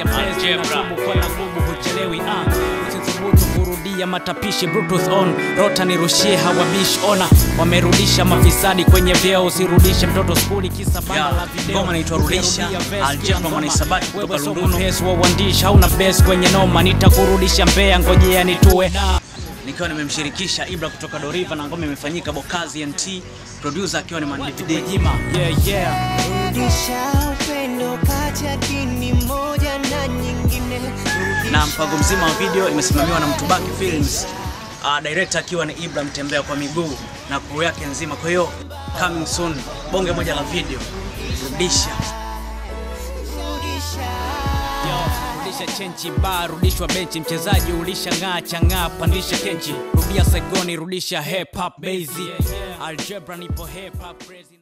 ya pesa inatubu kwa na nguvu huchelewi ah usithubutu kurudia matapishi bluetooth on rota nirushie hawabishi ona wamerudisha mafisadi kwenye vyeo usirudishe mtoto skuli kisa banda Ya, la video ngoma inaitwa Rudisha, Ukirudia verse Algebra pia mwanahisabati ngoma. kutoka Wewe soko Lugunu. mhesi wa uandishi hauna base kwenye noma nitakurudisha mbea ngojea nitue da nikiwa nimemshirikisha ibra kutoka doriva na ngoma imefanyika bokazi nt producer akiwa ni mandvd jima yeah yeah Rudisha upendo kati ya dini moja na nyingine. na mpango mzima wa video imesimamiwa na mtubaki films uh, director akiwa ni ibra mtembea kwa miguu na crew yake nzima kwa hiyo coming soon bonge moja la video rudisha Yo, rudisha chenchi ba rudishwa benchi mchezaji ulisha ng'aa chang'aa pandisha kenchi rudia segoni rudisha hip hop base algebra nipo hip hop crazy